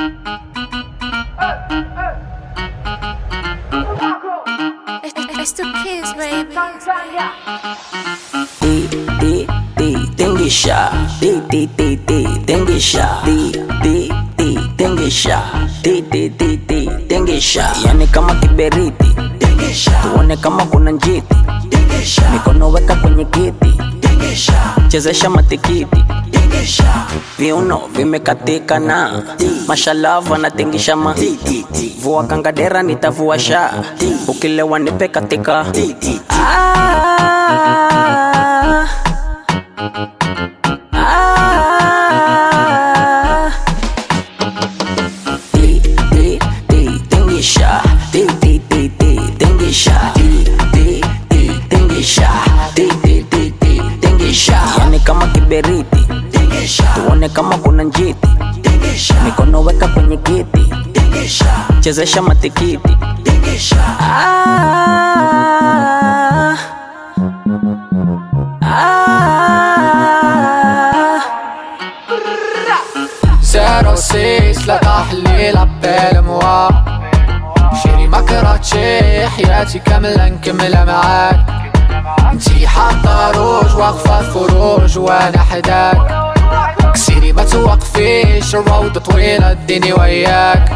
It's the kids, baby. Di, di, di, tingisha. Di, di, di, di, tingisha. Di, di, di, tingisha. Di, di, di, di, tingisha. Yani kama kiberiti. Tuone kama kuna njiti. Mikono weka kwenye kiti. Chezesha matikiti. Viuno vimekatika na mashalava anatingisha ma vua kangadera nitavua sha ukilewa nipe katika ah, ah. Di, di, di, tingisha. Di, di, di, di, tingisha. Di, di, di, tingisha. Di, di, di, di, tingisha. Yani kama kiberiti tuone kama kuna njiti mikono weka kwenye kiti chezesha matikiti ah, ah. زيرو سيس لا تحليل عبال موا شيري ما كرهتشي حياتي كاملة نكملها معاك انتي حاطة روج واقفة في فروج وانا حداك كسيري ما توقفيش الروضة طويلة اديني وياك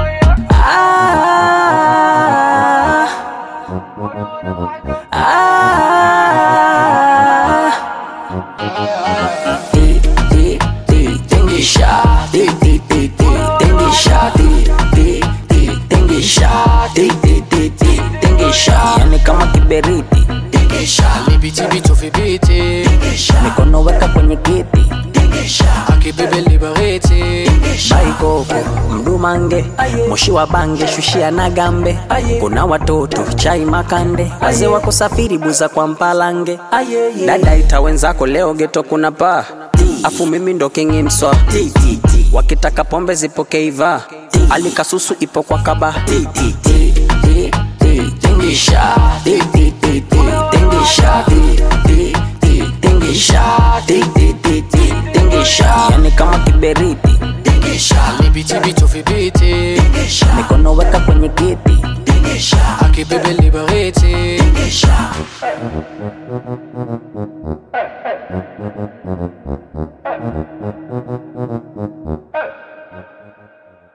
Ah, ah. Di, di, di, tingisha. Di, di, di, di, tingisha. Di, di, di, tingisha. Di, di, di, di, tingisha. Yani kama kiberiti اللي بيتي بيتو في بيتي mikono weka kwenye kiti اكي بيبي اللي بغيتي baikoko mdumange moshi wa bange shushia na gambe kuna watoto chai makande wazee wako safiri buza kwa mpalange dada ita wenzako leo geto kuna paa afu mimi ndo kingi mswa wakitaka pombe zipokeiva alikasusu ipo kwa kaba tingisha Di, di, di, di, tingisha Di, di, di, tingisha Di, di, di, di, tingisha yani kama kiberiti اللي بيتي بيتو في بيتي mikono weka kwenye kiti اكي بيبي اللي بغيتي